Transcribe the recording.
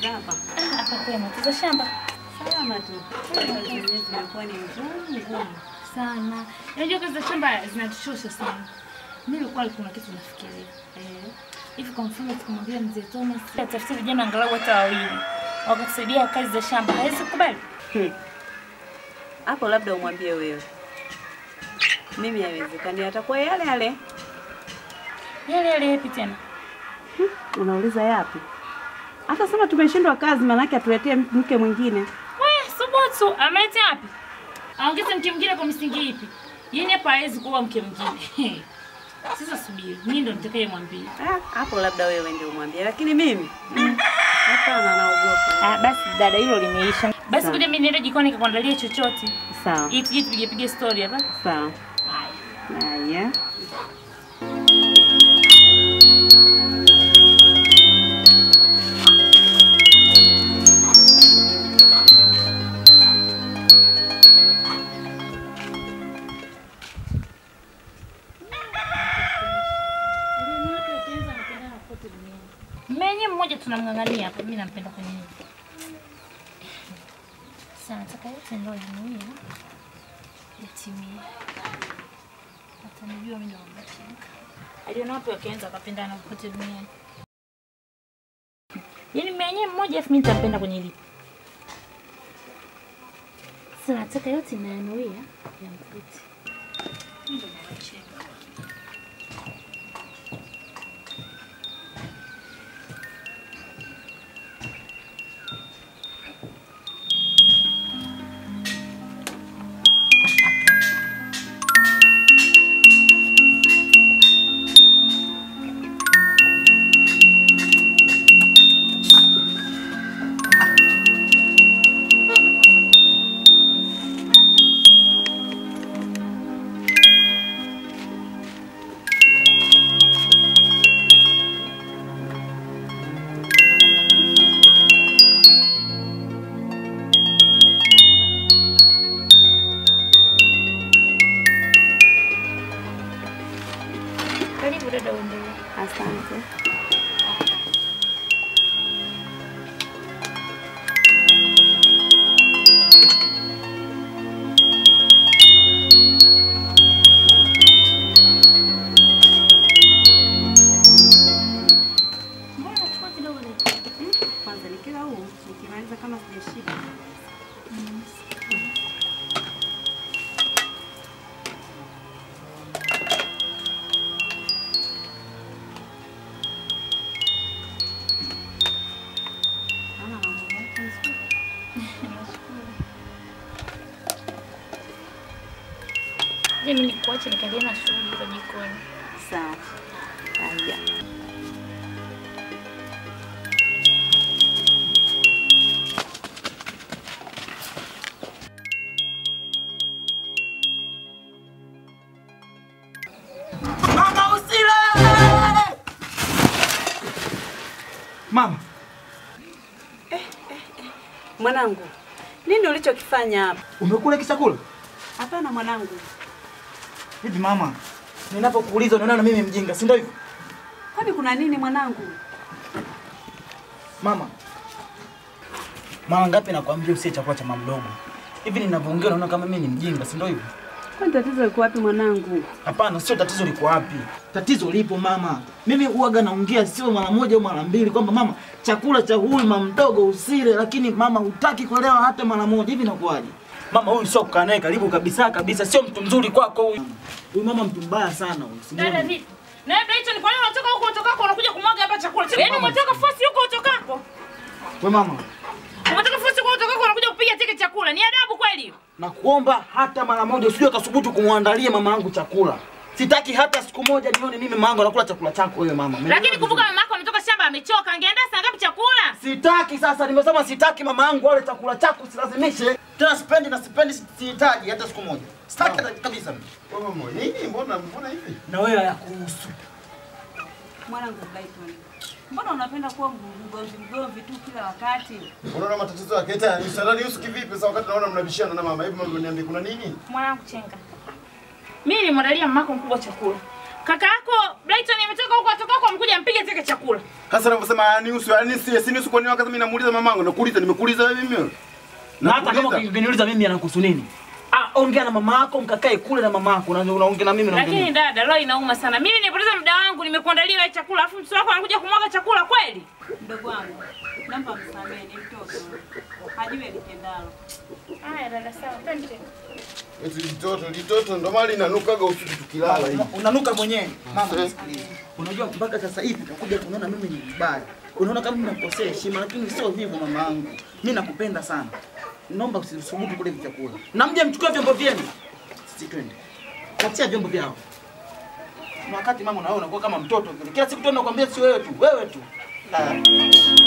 za hapa? Ah, hapa kwema tuza shamba Salama tu. Kazi zenyewe zimekuwa ni ngumu ngumu. sana. Unajua kazi za shamba zinatuchosha sana. Mimi nilikuwa kuna kitu nafikiria. Eh, hivi kwa mfano tukamwambia mzee Thomas atafute vijana angalau hata wawili wakatusaidia kazi za shamba, hawezi kukubali? Hmm. Hapo labda umwambie wewe. Mimi haiwezekani, atakuwa yale yale. Yale yale yapi tena? Unauliza yapi? Hata sema tumeshindwa kazi, maanake atuletee mke mwingine. We, subutu, amelete wapi? Aongeze mke mwingine kwa msingi ipi? Yaani hapa hawezi kuwa mke mwingine. Sasa subiri, mimi ndo nitakayemwambia. Ah, hapo labda wewe ndio umwambie, lakini mimi mm, hapana, naogopa. Ah, basi dada, hilo limeisha. Basi Sawa. kuja mimi niende jikoni nikakuandalia chochote. Sawa Ili tuje tupige pige story hapa. sawa. Haya. Mmenye mmoja tunamng'ang'ania hapa, mimi nampenda kwenye hili. Sasa nataka yote ndio yanuia yatimie. Atanijua mimi ndo mbachinga. Aliona watu wakianza wakapendana kote duniani. Yaani mmenye mmoja afu mimi nitampenda kwenye hili. Sasa nataka yote nayanuia yamkute. Mimi ndo mbachinga. Karibu dada uendelee. Asante. Mbona nachukua kidogo dada? Kwanza nikila huu, nikimaliza kama sijashika. Naona mambo yako nzuri. Je, mimi nikuache nikaendelea na shughuli za jikoni. Sawa. Haya. Mama usile! Mama, Mwanangu, nini ulichokifanya hapa? umekula hiki chakula? Hapana mwanangu. Hivi mama, ninapokuuliza unaona mimi mjinga, si ndio hivyo? Kwani kuna nini mwanangu? Mama, mara ngapi nakwambia usie chakula cha mama mdogo? Hivi ninavyoongea unaona kama mimi ni mjinga, si ndio hivyo? Kwani tatizo liko wapi mwanangu? Hapana, sio tatizo liko wapi. Tatizo lipo mama. Mimi huwaga naongea sio mara moja au mara mbili kwamba mama, chakula cha huyu mama mdogo usile, lakini mama hutaki kuelewa hata mara moja. Hivi inakuwaje? Mama huyu sio kukaa naye karibu kabisa kabisa, sio mtu mzuri kwako huyu. Huyu mama mtu mbaya sana huyu. Dada simuoni. vipi? Na labda hicho ni kwa nini unatoka huko utokako unakuja kumwaga hapa chakula? Yaani umetoka fosi huko utokako. We mama, Umetoka fosi huko utokako unakuja kupiga teke chakula. Ni adabu kweli hiyo? nakuomba hata mara moja usije ukasubutu kumwandalia mama yangu chakula. Sitaki hata siku moja nione mimi mama yangu anakula chakula chako wewe mama. Umeelewa Lakini kumbuka vizuri? mama yako ametoka shamba amechoka. Angeandaa saa ngapi chakula? Sitaki sasa, nimesema sitaki mama yangu wale chakula chako, usilazimishe. Tena sipendi na sipendi, sihitaji hata siku moja. Sitaki hata kabisa. mimi. Wewe mama, nini? Mbona mbona hivi? Na wewe hayakuhusu. Mwanangu Brighton. Mbona unapenda kuwa mgomvi mgomvi tu kila wakati? Unaona matatizo yake tena ni salani yusu kivipi sasa wakati naona mnabishana na mama. Hivi mama niambie kuna nini? Mwanangu chenga. Mimi nilimwandalia mamako mkubwa chakula. Kaka yako Brighton imetoka huko atoka huko amkuja mpige zake chakula. Sasa unavyosema nihusu, yani si si nihusu kwa nini wakati mimi namuuliza mamangu, nakuuliza nimekuuliza wewe mimi. Na hata kama Nakuuliza. ukiniuliza mimi anakuhusu nini? Ah, ongea na mama yako mkakae kule na mama yako. Unaongea unaongea na mimi na Lakini dada, leo inauma sana. Mimi nipoteza muda wangu nimekuandalia wewe chakula, afu mtoto wako anakuja kumwaga chakula kweli? Mdogo wangu, naomba msamehe, ni mtoto. Hajui litendalo. Haya dada, sawa. Twende. Eti litoto, litoto ndo mali inanukaga usiku tukilala hivi. unanuka mwenyewe. Mama nisikilize. Unajua mpaka sasa hivi utakuja kunaona mimi ni mbaya. Unaona kama mimi nakosea heshima lakini sio hivyo mama yangu. Mimi nakupenda sana. Naomba usisubutu kule vyakula. Na mje mchukue vyombo vyenu. Sisi twende. Katia vyombo vyao. Na wakati mama unaona unakuwa kama mtoto vile. Kila siku tu nakwambia si wewe tu, wewe tu. La.